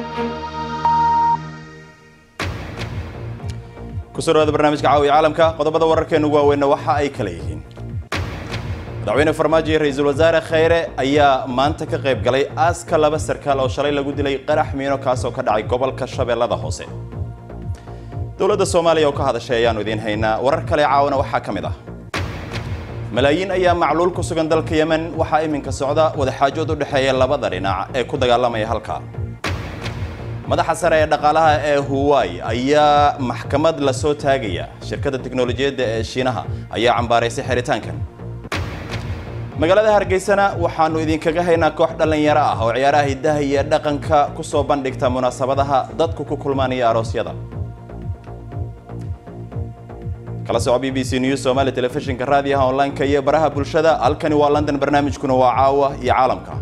kusoo dhawaada barnaamijka caawiya caalamka qodobada wararkeenu waaweynna waxa ay kala yihiin madaxweyne farmaajo iyo ra-iisul wasaare khayre ayaa maanta ka qayb galay aaska laba sarkaal oo shalay lagu dilay qarax miino kaas oo ka dhacay gobolka shabeellada hoose dowladda soomaaliya oo ka hadashay ayaanu idiin haynaa warar kale caawana waxaa ka mid ah malaayiin ayaa macluul ku sugan dalka yemen waxaa iminka socda wadaxaajood u dhexeeya labada dhinac ee ku dagaalamaya halka madaxa sare ee dhaqaalaha ee huwai ayaa maxkamad la soo taagaya shirkadda tiknolojiyadda ee shiinaha ayaa cambaaraysay xiritaankan magaalada hargeysana waxaanu idinkaga haynaa koox dhallinyaro ah oo ciyaaraha hiddaha iyo dhaqanka ku soo bandhigta munaasabadaha dadku ku kulmaanaya aroosyada kala soco b b c news somali telefishinka raadiyaha online-ka iyo baraha bulshada halkani waa london barnaamijkuna waa caawa iyo caalamka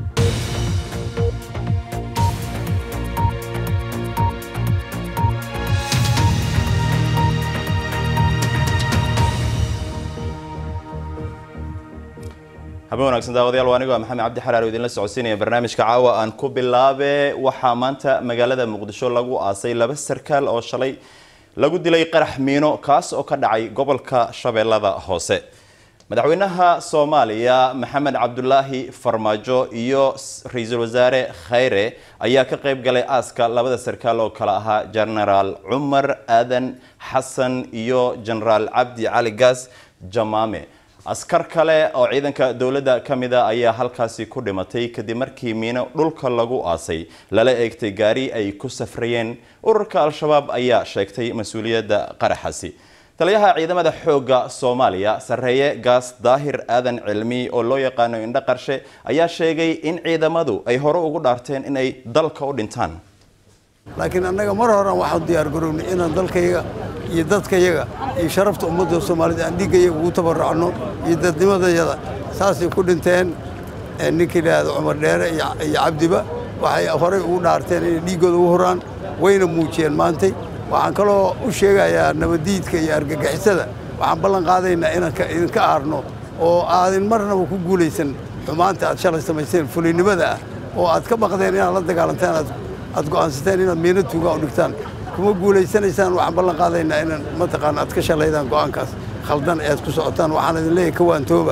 habeen wanaagsan daawadayaal waa anigo maxamed cabdi xaraar oo idinla socodsiinaya barnaamijka caawa aan ku bilaabe waxaa maanta magaalada muqdisho lagu aasay laba sarkaal oo shalay lagu dilay qarax miino kaas oo ka dhacay gobolka shabeellada hoose madaxweynaha soomaaliya maxamed cabdulaahi farmaajo iyo ra-iisul wasaare khayre ayaa ka qayb galay aaska labada sarkaal oo kale ahaa genaraal cumar aadan xasan iyo genaraal cabdi cali gaas jamaame askar kale oo ciidanka dowladda ka mida ayaa halkaasi ku dhimatay kadib markii miino dhulka lagu aasay lala eegtay gaari ay ku safrayeen ururka al-shabaab ayaa sheegtay mas-uuliyadda qaraxaasi taliyaha ciidamada xoogga soomaaliya sarreeye gaas daahir aadan cilmi oo loo yaqaano indho qarshe ayaa sheegay in ciidamadu ay hore ugu dhaarteen inay dalka u dhintaan laakiin annaga mar horan waxaan diyaar garownay inaan dalkayaga iyo dadkayaga iyo sharafta ummadda soomaalida aan dhiiggayaga ugu tabarrucno iyo dadnimadayada saasay ku dhinteen ninkii idhaahda cumar dheere iyo cabdiba waxay horey ugu dhaarteen inay dhiiggooda ugu horaan wayna muujiyeen maantay waxaan kaloo u sheegayaa nabaddiidka iyo argagixisada waxaan ballan qaadaynaa inaan idinka aarno oo aadin marnaba ku guulaysan xumaanta aad shalay samayseen fulinnimada ah oo aad ka baqdeen inaad la dagaalantaan aad go'aansateen inaad miino tuugaa u dhigtaan kuma guulaysanaysaan waxaan ballan qaadaynaa inaan mataqaana aad ka shalaydaan go'aankaas khaldan ee aad ku socotaan waxaan idin leeyahay ka waantooba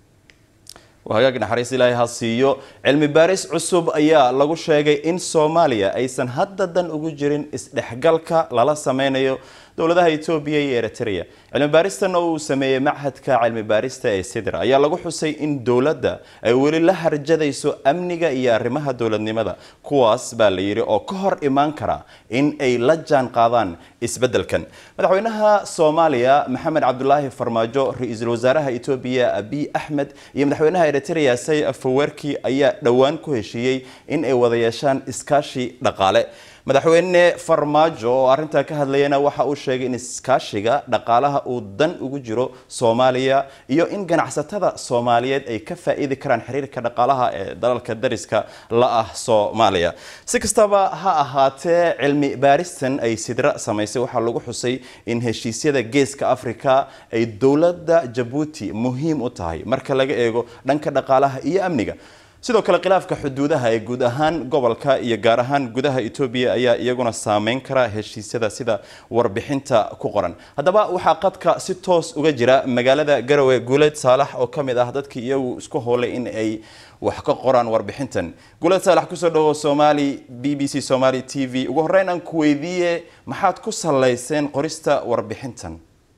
hagaag naxariis ilaahay ha siiyo cilmi baaris cusub ayaa lagu sheegay in soomaaliya aysan hadda dan ugu jirin isdhexgalka lala sameynayo dowladaha etoobiya iyo eritrea cilmi baaristan oo uu sameeyey machadka cilmi baarista ee sidra ayaa lagu xusay in dowladda ay weli la harjadayso amniga iyo arrimaha dowladnimada kuwaas baa la yidhi oo ka hor imaan kara in ay la jaan qaadaan isbeddelkan madaxweynaha soomaaliya maxamed cabdulaahi farmaajo ra-iisul wasaaraha etoobiya abiy axmed iyo madaxweynaha eritrea say afawerki ayaa dhowaan ku heshiiyey in ay wada yeeshaan iskaashi dhaqaale madaxweyne farmaajo oo arrintaa ka hadlayana waxa uu sheegay in iskaashiga dhaqaalaha uu dan ugu jiro soomaaliya iyo in ganacsatada soomaaliyeed ay ka faa'iidi karaan xiriirka dhaqaalaha ee dalalka dariska la ah soomaaliya si kastaba ha ahaatee cilmi baaristan ay sidra samaysay waxaa lagu xusay in heshiisyada geeska africa ay dowladda jabuuti muhiim u tahay marka laga eego dhanka dhaqaalaha iyo amniga sidoo kale khilaafka xuduudaha ee guud ahaan gobolka iyo gaar ahaan gudaha etoobiya ayaa iyaguna saameyn kara heshiisyada sida warbixinta ku qoran haddaba waxaa qadka si toos uga jira magaalada garowe guuleed saalax oo ka mid ah dadkii iyagu isku howlay in ay wax ka qoraan warbixintan guuleed saalax kusoo dhawo somali b b c somali t v ugu horreyn aan ku weydiiye maxaad ku salayseen qorista warbixintan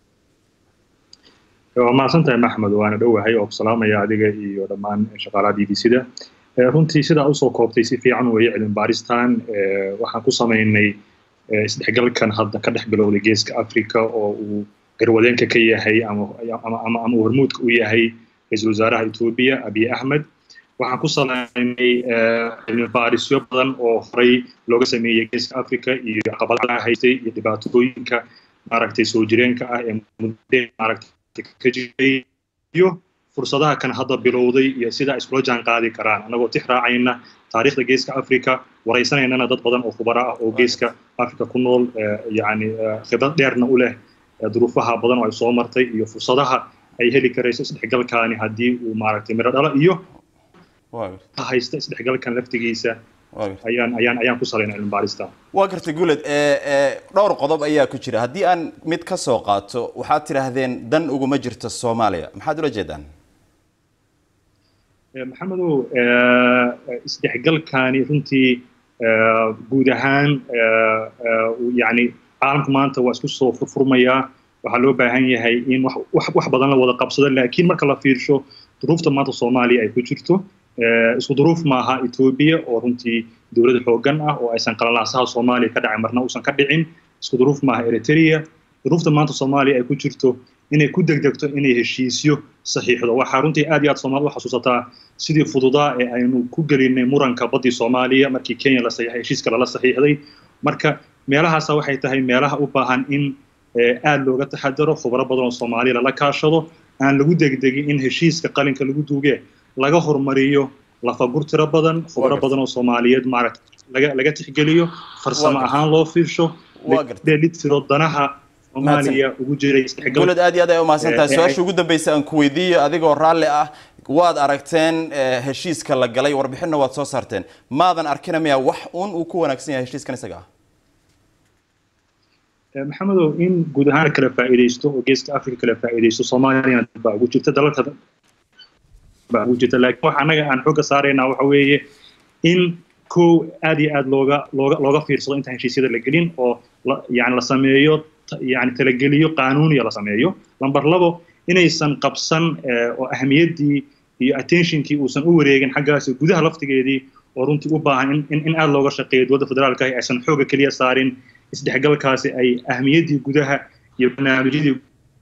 waa mahadsantahay maxmed waana dhowahay oo ku salaamaya adiga iyo dhammaan shaqaalaha b b c da runtii sidaa usoo koobtay si fiican weeye cilmi baaristan waxaan ku samaynay isdhexgalkan hadda ka dhex bilowday geeska africa oo uu garwadeenka ka yahay ama uu hormuudka u yahay ra-iisul wasaaraha etoobiya abiy axmed waxaan ku salaynay cilmi baarisyo badan oo horey looga sameeyey geeska africa iyo caqabadaha haystay iyo dhibaatooyinka maaragtay soo jireenka ah ee muddo maaragtay ka jiray iyo fursadaha kan hadda bilowday iyo sida ay iskula jaan qaadi karaan annagoo tix raacayna taariikhda geeska africa waraysanaynana dad badan oo khubaro ah oo geeska africa ku nool yacni khibrad dheerna u leh duruufaha badan oo ay soo martay iyo fursadaha ay heli karayso isdhexgalkaani haddii uu maaragtay miro dhalo iyo haysta isdhexgalkan laftigiisa ayaan ayaan ayaan ku salaynay cilmi baarista waa gartay guuled dhowr qodob ayaa ku jira haddii aan mid ka soo qaato waxaad tidhaahdeen dan uguma jirto soomaaliya maxaad ula jeedaan maxamedow isdhexgalkani runtii guud ahaan yani caalamku maanta waa isku soo furfurmayaa waxaa loo baahan yahay in wax badan la wada qabsado laakiin marka la fiirsho duruufta maanta soomaaliya ay ku jirto isku duruuf maaha etoobiya oo runtii dowlad xoogan ah oo aysan qalalaasaha soomaaliya ka dhacay marna uusan ka dhicin isku duruuf maaha eritrea duruufta maanta soomaaliya ay ku jirto inay ku degdegto inay heshiisyo saxiixdo waxaa runtii aad iyo aad soomaalida u xasuusataa sidii fududaa ee aynu ku gelinay muranka baddii soomaaliya markii kenya la saxiixay heshiiska lala saxiixday marka meelahaasa waxay tahay meelaha u baahan in aad looga taxadaro khubro badan oo soomaaliya lala kaashado aan lagu degdegin in heshiiska qalinka lagu duuge laga hormariyo lafagur tiro badan khubro badan oo soomaaliyeed maaragta laga laga tixgeliyo farsamo ahaan loo fiirsho dheelitiro danaha soomaaliya ugu jiray guulad aad iyo aad ay umahadsan tahay su-aasha ugu dambeysa aan ku weydiiyo adigoo raalli ah waad aragteen heshiiska la galay warbixinna waad soo saarteen maadan arkina miya wax un uu ku wanaagsan yahay heshiiskan isaga ah maxamedow in guud ahaan kala faa'iidaysto oo geeska africa kala faa'iidaysto soomaaliyana baa ugu jirta dalalka baa ugu jirta laakiin waxa annaga aan xooga saaraynaa waxa weeye in kow aad iyo aad looga looga looga fiirsado intaan heshiisyada la gelin oo yani la sameeyo yani talageliyo qaanuuniya la sameeyo lamber labo inaysan qabsan oo ahamiyaddii iyo attentionkii uusan u wareegin xaggaasi gudaha laftigeedii oo runtii u baahan in in aad looga shaqeeyo dowladda federaalka ah aysan xooga keliya saarin isdhexgalkaasi ay ahmiyaddii gudaha iyo barnaamijyadii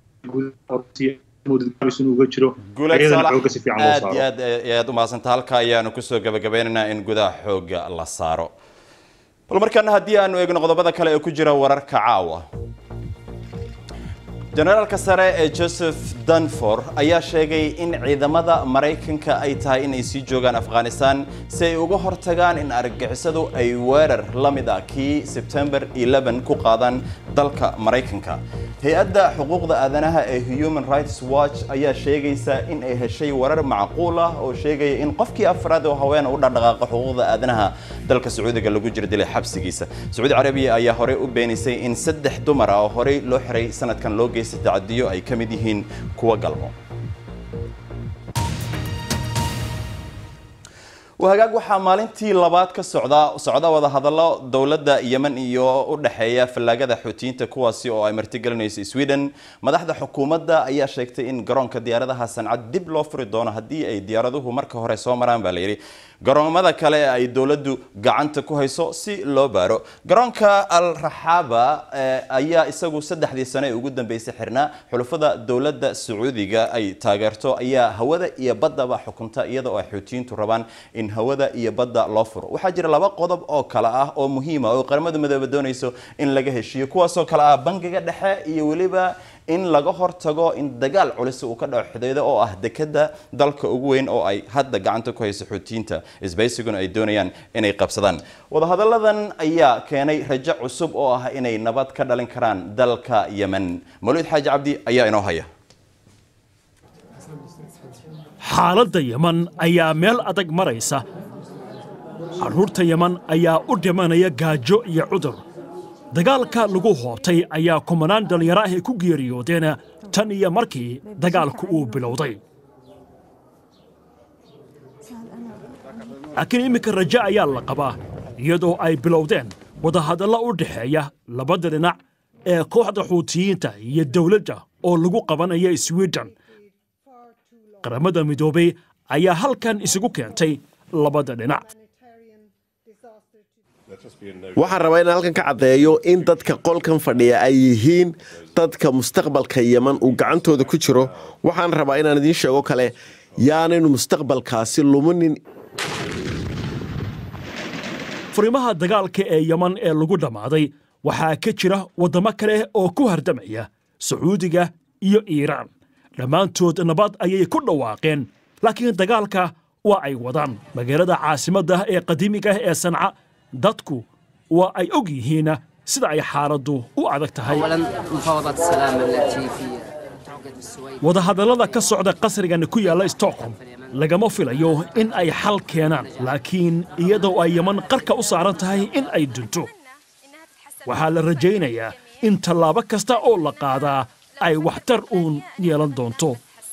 uga jiro ayadana xooga si fiican loo aad iyo aad ayaad umaadsanta halka ayaanu kusoo gabagabeynaynaa in gudaha xooga la saaro bal markaana haddii aanu eegno qodobada kale ee ku jira wararka caawa generaalka sare ee joseph danfor ayaa sheegay in ciidamada maraykanka ay tahay in ay sii joogaan afghanistan si ay uga hortagaan in argagixisadu ay weerar la mid ah kii sebtembar 11 ku qaadaan dalka maraykanka hay-adda xuquuqda aadanaha ee human rights watch ayaa sheegaysa in ay heshay warar macquul ah oo sheegaya in qofkii afraad oo haweena u dhaqdhaqaaqa xuquuqda aadanaha dalka sacuudiga lagu jira dilay xabsigiisa sacuudi carabiya ayaa horey u beenisay in saddex dumar ah oo horey loo xiray sanadkan loo geystay tacadiyo ay ka mid yihiin kuwa galmo wahagaag waxaa maalintii labaad ka socda socda wadahadallo dowladda yemen iyo u dhexeeya fallaagada xuutiyiinta kuwaasi oo ay martigelinayso sweden madaxda xukuumadda ayaa sheegtay in garoonka diyaaradaha sancad dib loo furi doono haddii ay diyaaraduhu marka hore soo maraan baa layidhi garoomada kale ay dowladdu gacanta ku hayso si loo baaro garoonka al raxaaba ayaa isagu saddexdii sano ee ugu dambeysay xirnaa xulufada dowladda sacuudiga ay taageerto ayaa hawada iyo baddaba xukunta iyada oo ay xuutiyiintu rabaan in hawada iyo badda loo furo waxaa jira laba qodob oo kale ah oo muhiima oo qaramada midoobe doonayso in laga heshiiyo kuwaasoo kale ah bangiga dhexe iyo weliba in laga hortago in dagaal culisi uu ka dhaco xidaydo oo ah dekada dalka ugu weyn oo ay hadda gacanta ku hayso xuutiyiinta isbaysiguna ay doonayaan inay qabsadaan wadahadalladan ayaa keenay rajo cusub oo ah inay nabad ka dhalin karaan dalka yemen mawlid xaaji cabdi ayaa inoo haya xaaladda yeman ayaa meel adag maraysa carruurta yeman ayaa u dhimanaya gaajo iyo cudur dagaalka lagu hoobtay ayaa kumanaan dhallinyaro ah ay ku geeriyoodeen tan iyo markii dagaalku uu bilowday laakiin iminka rajo ayaa la qabaa iyadoo ay bilowdeen wadahadallo u dhexeeya labada dhinac ee kooxda xuutiyiinta iyo dawladda oo lagu qabanaya swiden qaramada midoobay ayaa halkan isugu keentay labada dhinac waxaan rabaa inaan halkan ka caddeeyo in dadka qolkan fadhiya ay yihiin dadka mustaqbalka yeman uu gacantooda ku jiro waxaan rabaa inaan idiin sheego kale yaanaynu mustaqbalkaasi luminin furimaha dagaalka ee yeman ee lagu dhammaaday waxaa ka jira waddamo kale oo ku hardamaya sacuudiga iyo iiraan dhammaantood nabad ayay ku dhawaaqeen laakiin dagaalka waa ay wadaan magaalada caasimadda ee qadiimiga ah ee sanca dadku waa ay og yihiin sida ay xaaladdu u adag tahay wadahadallada ka socda qasrigani ku yaalla stockholm lagama filayo in ay xal keenaan laakiin iyadoo ay yeman qarka u saaran tahay in ay dunto waxaa la rajaynayaa in tallaabo kasta oo la qaadaa ay waxtar uun yeelan doonto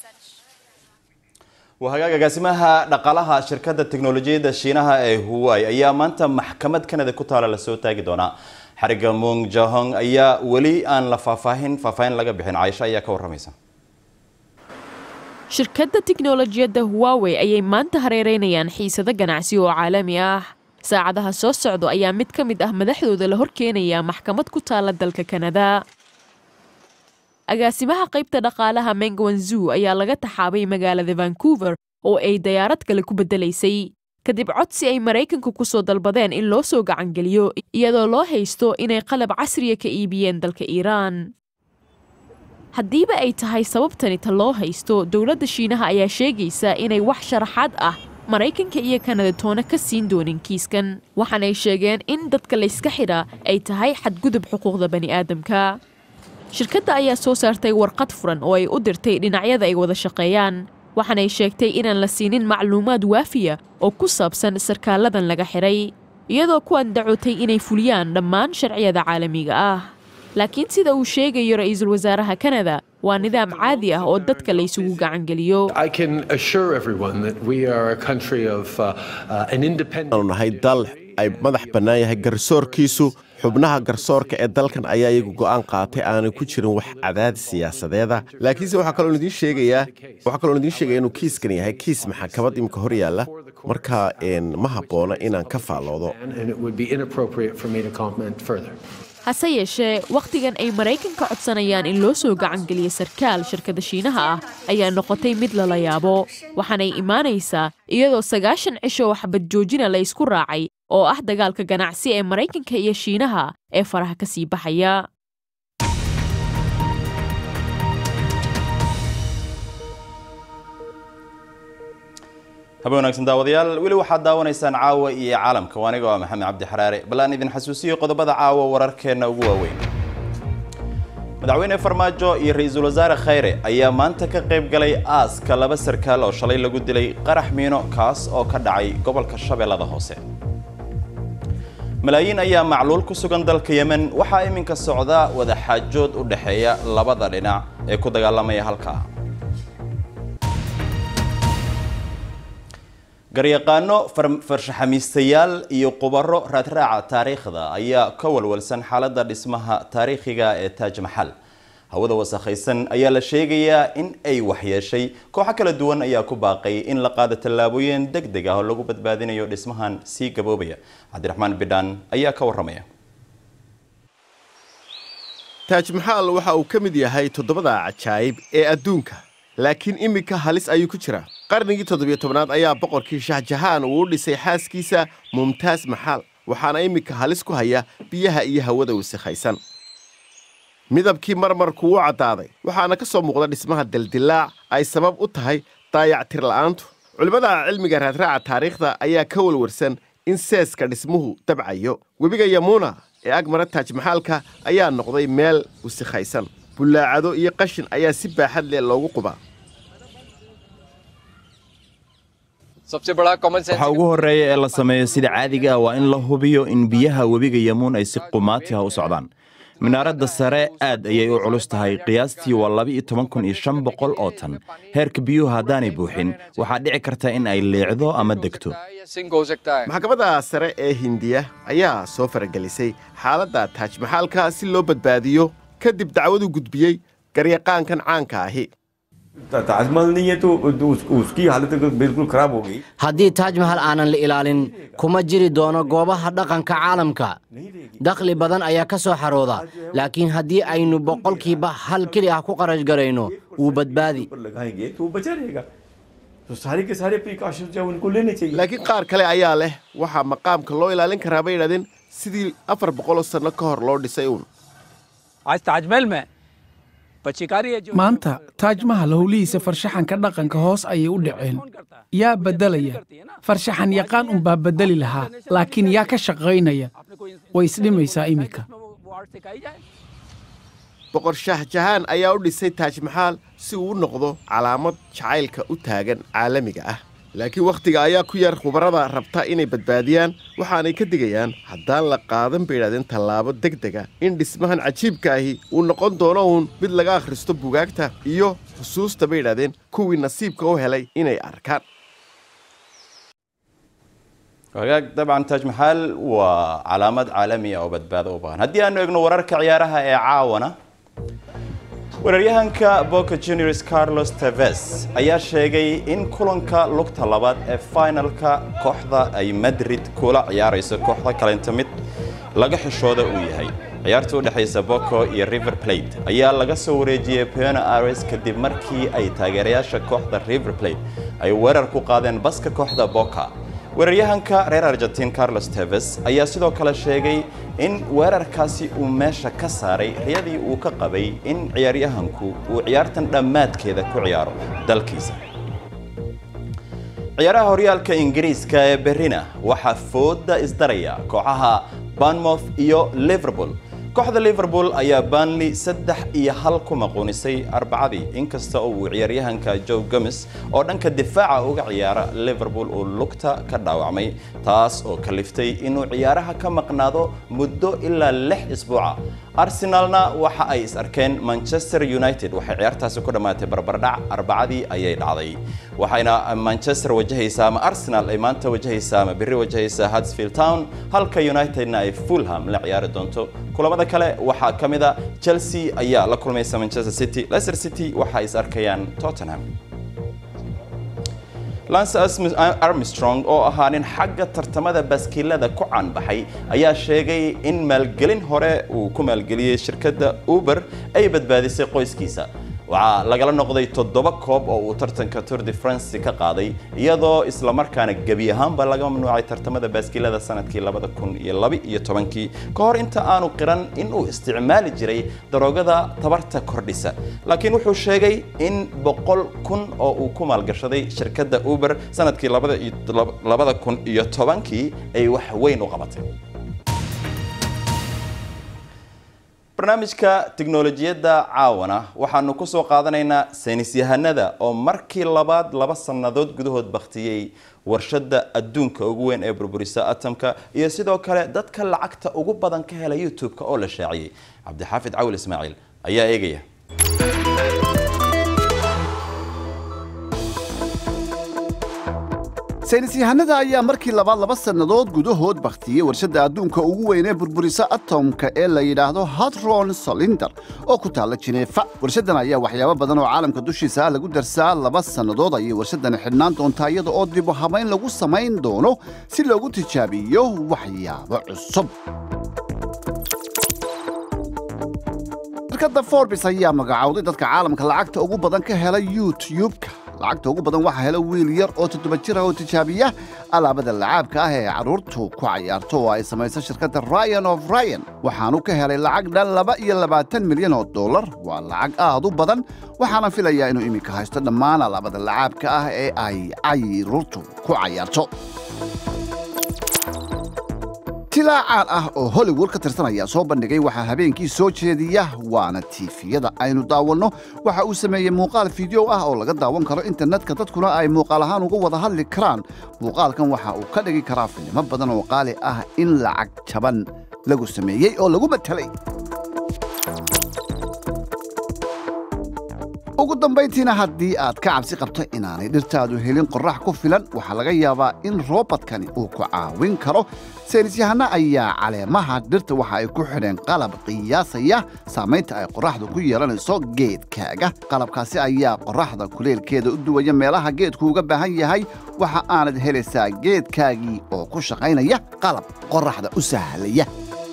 waa hagaag agaasimaha dhaqaalaha shirkadda teknolojiyadda shiinaha ee huwai ayaa maanta maxkamad kanada ku taala lasoo taagi doonaa xariga mung jahong ayaa weli aan la faahfaahin faahfaahin laga bixin caaisho ayaa ka warramaysa shirkadda tiknolojiyadda huwawey ayay maanta hareereynayaan xiisado ganacsi oo caalami ah saacadaha soo socdo ayaa mid ka mid ah madaxdooda la horkeenayaa maxkamad ku taala dalka kanada agaasimaha qaybta dhaqaalaha mengwanzu ayaa laga taxaabay magaalada vancouver oo ay dayaarad kale ku beddelaysay kadib codsi ay maraykanku ku soo dalbadeen in loo soo gacangeliyo iyadoo loo haysto inay qalab casriya ka iibiyeen dalka iiraan haddiiba ay tahay sababtani ta loo haysto dowladda shiinaha ayaa sheegaysa inay wax sharaxaad ah maraykanka iyo kanada toona ka siin doonin kiiskan waxaanay sheegeen in dadka layska xidha ay tahay xadgudub xuquuqda bani'aadamka shirkadda ayaa soo saartay warqad furan oo ay u dirtay dhinacyada ay wada shaqeeyaan waxaanay sheegtay inaan la siinin macluumaad waafiya oo ku saabsan sarkaaladan laga xidhay iyadoo ku andacotay inay fuliyaan dhammaan sharciyada caalamiga ah laakiin sida uu sheegayo ra'iisul wasaaraha kanada waa nidaam caadi ah oo dadka laysugu gacangeliyo aanu nahay dal ay madax bannaan yahay garsoorkiisu xubnaha garsoorka ee dalkan ayaa iyagu go'aan qaatay aanay ku jirin wax cadaadis siyaasadeeda laakiinse waxaa kaloo idiin sheegayaa waxaa kaloo idiin sheegaya inuu kiiskan yahay kiis maxkamad imika hor yaalla marka ma habboona inaan ka faalloodo hase yeeshee wakhtigan ay maraykanka codsanayaan in loo soo gacangeliya sarkaal shirkadda shiinaha ah ayaa noqotay mid lala yaabo waxaanay imaanaysaa iyadoo sagaashan cisho waxbad joojina la ysku raacay oo ah dagaalka ganacsi ee maraykanka iyo shiinaha ee faraha ka sii baxaya habe wanaagsan daawadayaal weli waxaad daawanaysaan caawa iyo caalamka waa aniga waa maxamed cabdi xaraare bal aan idin xasuusiyo qodobada caawa wararkeenna ugu waaweyn madaxweyne farmaajo iyo ra-iisul wasaare khayre ayaa maanta ka qayb galay aaska laba sarkaal oo shalay lagu dilay qarax miino kaas oo ka dhacay gobolka shabeellada hoose malaayiin ayaa macluul ku sugan dalka yemen waxaa iminka socda wadaxaajood u dhexeeya labada dhinac ee ku dagaalamaya halkaa garyaqaano farshaxamiistayaal iyo qubaro raadraaca taariikhda ayaa ka walwalsan xaaladda dhismaha taariikhiga ee taaj maxal hawada wasakhaysan ayaa la sheegayaa in ay waxyeeshay kooxo kala duwan ayaa ku baaqay in la qaado tallaabooyin deg deg ah oo lagu badbaadinayo dhismahan sii gaboobaya cabdiraxmaan bidhaan ayaa ka warramaya taaj maxaal waxa uu ka mid yahay toddobada cajaa'ib ee adduunka laakiin iminka halis ayuu ku jiraa qarnigii toddobiyo tobnaad ayaa boqorkii shahjahaan uu u dhisay xaaskiisa mumtaas maxaal waxaana iminka halis ku haya biyaha iyo hawada wasakhaysan midabkii marmarku wuu caddaaday waxaana ka soo muuqda dhismaha dildilaac ay sabab u tahay daayactir la'aantu culimmada cilmiga raadraaca taariikhda ayaa ka walwarsan in seeska dhismuhu dabcayo webiga yamuuna ee agmara taaj maxaalka ayaa noqday meel wasikhaysan bullaacado iyo qashin ayaa si baaxad leh loogu qubaa waxaa ugu horreeya ee la sameeyo sida caadiga ah waa in la hubiyo in biyaha webiga yamuun ay si qumaati ah u socdaan minaaradda sare aad ayay u culus tahay qiyaastii waa laba-iyo toban kun iyo shan boqol oo tan heerka biyuhu haddaanay buuxin waxaa dhici karta in ay leecdo ama degto maxkamadda sare ee hindiya ayaa soo faragelisay xaaladda taaj maxaalka si loo badbaadiyo kadib dacwadu gudbiyey garyaqaankan caanka ahi haddii taaj mahal aanan la ilaalin kuma jiri doono goobaha dhaqanka caalamka dakhli badan ayaa ka soo xarooda laakiin haddii aynu boqolkiiba hal keli ah ku qarash garayno wuu badbaadi laakiin qaar kale ayaa leh waxaa maqaamka loo ilaalin karaa bay yidhahdeen sidii afar boqoloo sanno ka hor loo dhisay uun maanta taaj mahal howlihiisa farshaxanka dhaqanka hoos ayay u dhaceen yaa beddelaya farshaxan yaqaan unbaa beddeli lahaa laakiin yaa ka shaqaynaya way isdhimaysaa iminka boqor shaahjahaan ayaa u dhisay taaj maxaal si uu u noqdo calaamad jacaylka u taagan caalamiga ah laakiin wakhtiga ayaa ku yar khubarada rabta inay badbaadiyaan waxaanay ka digayaan haddaan la qaadan bay yidhahdeen tallaabo deg dega in dhismahan cajiibka ahi uu noqon doono uun mid laga akhristo bugaagta iyo xusuusta bay yidhahdeen kuwii nasiibka u helay inay arkaan wagaag dabcan taaj maxaal waa calaamad caalamiya oo badbaado u baahan haddii aanu eegno wararka ciyaaraha ee caawana weeraryahanka boca juniors carlos teves ayaa sheegay in kulanka lugta labaad ee finalka kooxda ay madrid kula ciyaarayso kooxda kalenta mid laga xishooda uu yahay ciyaarta u dhexaysa boco iyo river plate ayaa laga soo wareejiyey piano ares kadib markii ay taageerayaasha kooxda river plate ay weerar ku qaadeen baska kooxda boca weeraryahanka reer argentin carlos teves ayaa sidoo kale sheegay in weerarkaasi uu meesha ka saaray riyadii uu ka qabay in ciyaaryahanku uu ciyaartan dhammaadkeeda ku ciyaaro dalkiisa ciyaaraha horyaalka ingiriiska ee berrina waxaa fooda isdaraya kooxaha banmouth iyo liverpool kooxda liverpool ayaa banley saddex iyo hal ku maquunisay arbacadii inkasta oo uu ciyaaryahanka joe gomes oo dhanka difaaca uga ciyaara liverpool uu lugta ka dhaawacmay taas oo kaliftay inuu ciyaaraha ka maqnaado muddo ilaa lix isbuuca arsenalna waxa ay is arkeen manchester united waxay ciyaartaasi ku dhammaatay barbardhac arbacadii ayay dhacday waxayna manchester wajahaysaa ama arsenal ay maanta wajahaysaa ama berri wajahaysaa hadsfield town halka unitedna ay fulham la ciyaari doonto kulamada kale waxaa ka mid a chelsea ayaa la kulmaysa manchester city leicester city waxa ay is arkayaan tottenham lance armstrong oo ahaa nin xagga tartamada baaskiilada ku caanbaxay ayaa sheegay in maalgelin hore uu ku maalgeliyey shirkadda uber ay badbaadisay qoyskiisa waxaa lagala noqday toddoba koob oo uu tartanka tour de france ka qaaday iyadoo islamarkaana gebi ahaanba laga mamnuucay tartamada baaskiilada sanadkii labada kun iyo laba iyo tobankii ka hor inta aanu qiran in uu isticmaali jiray daroogada tabarta kordhisa laakiin wuxuu sheegay in boqol kun oo uu ku maalgashaday shirkadda uber sanadkii labada kun iyo tobankii ay wax weyn u qabatay barnaamijka tiknolojiyadda caawana waxaanu ku soo qaadanaynaa saynis yahanada oo markii labaad laba sannadood gudahood baktiyey warshadda adduunka ugu weyn ee burburisa atomka iyo sidoo kale dadka lacagta ugu badan ka hela youtube-ka oo la shaaciyey cabdixaafid cawil ismaaciil ayaa eegaya saynis yahanada ayaa markii labaad laba sannadood gudahood bakhtiyey warshadda adduunka ugu weyn ee burburisa atomka ee la yidhaahdo hadron solinder oo ku taalla jineefa warshaddan ayaa waxyaabo badan oo caalamka dushiisa ah lagu darsaa laba sannadood ayay warshaddan xidhnaan doontaa iyada oo dibu habayn lagu samayn doono si loogu tijaabiyo waxyaabo cusub shirkadda forbis ayaa magacowday dadka caalamka lacagta ugu badan ka hela youtube-ka lacagta ugu badan waxaa hela wiil yar oo toddoba jir ah oo tijaabiya alaabada lacaabka ah ee carruurtu ku cayaarto oo ay samayso shirkadda ryan of ryan waxaanu ka helay lacag dhan laba iyo labaatan milyan oo dollar waa lacag aad u badan waxaana filayaa inuu iminka haysto dhammaan alaabada lacaabka ah ee ay carruurtu ku cayaarto tilaacaan ah oo hollywood ka tirsan ayaa soo bandhigay waxaa habeenkii soo jeediya waana tiifiyada aynu daawanno waxa uu sameeyey muuqaal fideow ah oo laga daawan karo internetka dadkuna ay muuqaal ahaan uga wada hadli karaan muuqaalkan waxa uu ka dhigi karaa filimo badan oo qaali ah in lacag jaban lagu sameeyey oo lagu matelay ugu dambayntiina haddii aad ka cabsi qabto inaanay dhirtaadu helin qorrax ku filan waxaa laga yaabaa in roobadkani uu ku caawin karo saynisyahano ayaa caleemaha dhirta waxa ay ku xidheen qalab qiyaasaya saamaynta ay qorraxdu ku yeelanayso geedkaaga qalabkaasi ayaa qorraxda kuleelkeeda u duwaya meelaha geedku uga baahan yahay waxa aanad helaysaa geedkaagii oo ku shaqaynaya qalab qorraxda u sahlaya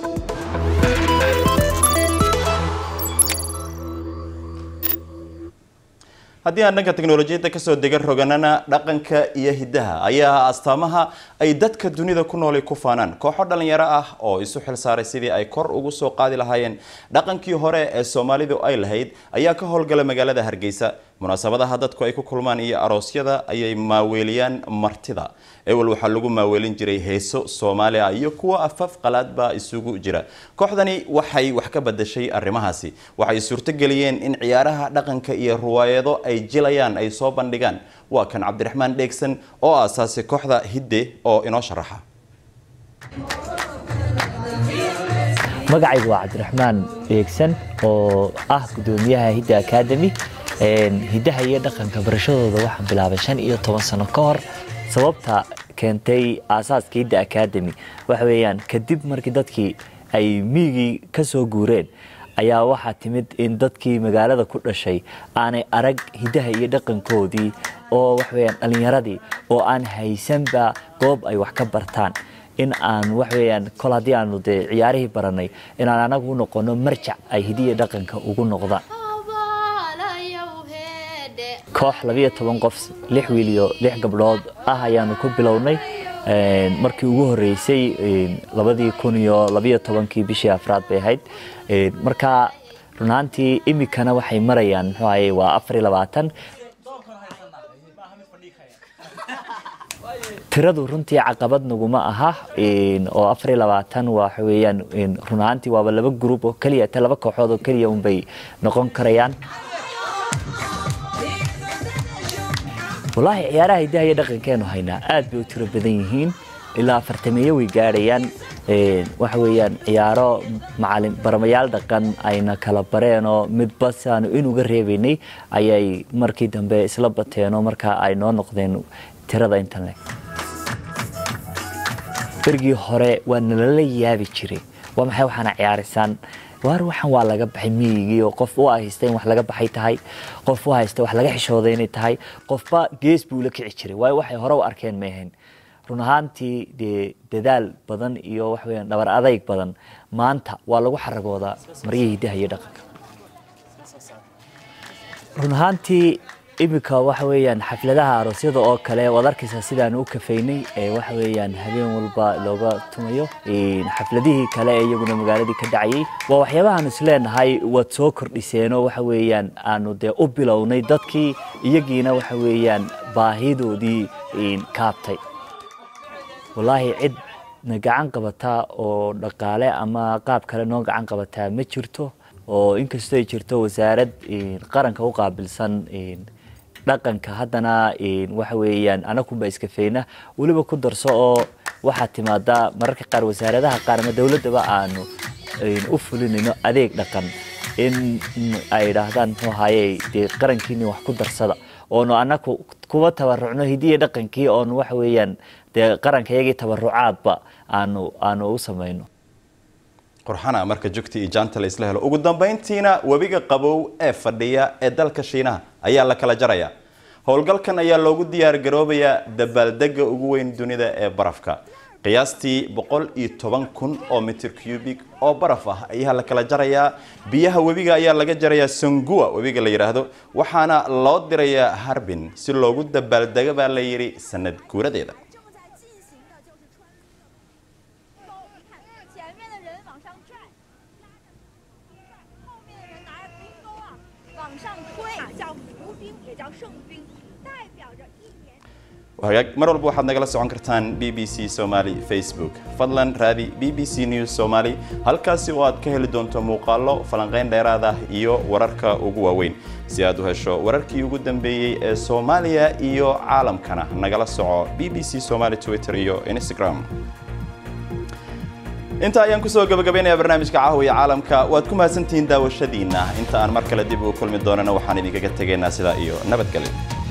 haddii aan dhanka teknolojiyadda kasoo dega roganana dhaqanka iyo hiddaha ayaa ah astaamaha ay dadka dunida ku noolay ku faanaan kooxo dhallinyaro ah oo isu xilsaaray sidii ay kor ugu soo qaadi lahaayeen dhaqankii hore ee soomaalidu ay lahayd ayaa ka howlgala magaalada hargeysa munaasabadaha dadku ay ku kulmaan iyo aroosyada ayay maaweeliyaan martida ewel waxaa lagu maaweelin jiray heeso soomaaliya iyo kuwa afaf qalaadba isugu jira kooxdani waxay wax ka badashay arrimahaasi waxay suurtogeliyeen in ciyaaraha dhaqanka iyo ruwaayado ay jilayaan ay soo bandhigaan waa kan cabdiraxmaan dheegsan oo aasaasay kooxda hidde oo inoo sharaxa magacaygu waa cabdiraxmaan dheegsan oo ah gudoomiyaha hidda academy hiddaha iyo dhaqanka barashadooda waxaan bilaabay shan iyo toban sano ka hor sababta keentay aasaaska hidda academy waxa weeyaan kadib markii dadkii ay miigii ka soo guureen ayaa waxaa timid in dadkii magaalada ku dhashay aanay arag hiddaha iyo dhaqankoodii oo waxaweyaan dhallinyaradii oo aan haysanba goob ay wax ka bartaan in aan waxaweyaan kol haddii aanu dee ciyaarihii baranay inaan anagu u noqono marjac ay hidiya dhaqanka ugu noqdaan koox labiyo toban qof lix wiil iyo lix gabdhood ah ayaanu ku bilownay markii ugu horeysay labadii kun iyo labiyo tobankii bishii afraad bay ahayd marka runaantii imikana waxay marayaan muxuu ahaye waa afar iyo labaatan tiradu runtii caqabad naguma aha oo afar iyo labaatan waxa weeyaan runaantii waaba laba gruub oo keliya ta laba kooxood oo keliya unbay noqon karayaan wallaahi ciyaaraha hiddaha iyo dhaqankeenu haynaa aad bay u tiro badan yihiin ilaa afartameeyo way gaadhayaan waxa weeyaan ciyaaro macalin baramayaal dhaqan ayna kala bareenoo midba saanu in uga reebaynay ayay markii dambe isla bateenoo markaa ay noo noqdeen tirada intan leg berigii hore waa nalala yaabi jiray waa maxay waxaana ciyaarisaan waar waxan waa laga baxay miyigii oo qof u haysta in wax laga baxay tahay qof u haysta wax laga xishooday inay tahay qofba gees buu la kici jiray waayo waxay hore u arkeen ma ahayn run ahaantii dee dadaal badan iyo wax weeyaan dhabar adayg badan maanta waa lagu xaragoodaa maryihii hiddaha iyo dhaqanka run ahaantii iminka waxa weeyaan xafladaha aroosyada oo kale waad arkaysaa sidaan u kafaynay ee waxa weeyaan habeen walba looga tumayo xafladihii kale ee iyaguna magaaladii ka dhacayay waa waxyaabahaan isleenahay waad soo kordhiseenoo waxa weeyaan aanu dee u bilownay dadkii iyagiina waxa weeyaan baahidoodii kaabtay wallaahi cid na gacan qabataa oo dhaqaale ama qaab kale noo gacan qabataa ma jirto oo inkastoo ay jirto wasaarad qaranka u qaabilsan dhaqanka haddana waxa weeyaan anakunba iskafeyna weliba ku darso oo waxaa timaada mararka qaar wasaaradaha qaar ama dowladdaba aanu u fulinayno adeeg dhaqan in ay idhaahdaan muxuu ahaye dee qarankiini wax ku darsada oonu anaku kuwa tabarucno hidiya dhaqankii oonu waxa weeyaan dee qaranka iyagii tabarucaadba aanu aanu u samayno qurxana marka jogti iyo jaanta la isla helo ugu dambayntiina webiga qabow ee fadhiya ee dalka shiinaha ayaa la kala jaraya howlgalkan ayaa loogu diyaar garoobayaa dabaaldega ugu weyn dunida ee barafka qiyaastii boqol iyo toban kun oo mitir cubic oo baraf ah ayaa la kala jarayaa biyaha webiga ayaa laga jarayaa sangua webiga la yidhaahdo waxaana loo dirayaa harbin si loogu dabaaldego baa la yidhi sanad guuradeeda mar walba waxaad nagala socon kartaan b b c somaly facebook fadlan raadi b b c news somaly halkaasi oo aad ka heli doonto muuqaallo falanqeyn dheeraad ah iyo wararka ugu waaweyn si aad u hesho wararkii ugu dambeeyey ee soomaaliya iyo caalamkana nagala soco b b c somaly twitter iyo instagram inta ayaan kusoo gabagabaynaya barnaamijka caawiya caalamka waad ku mahadsantihiin daawashadiina inta aan mar kale dib ugu kulmi doonana waxaan idinkaga tegaynaa sidaa iyo nabadgelyo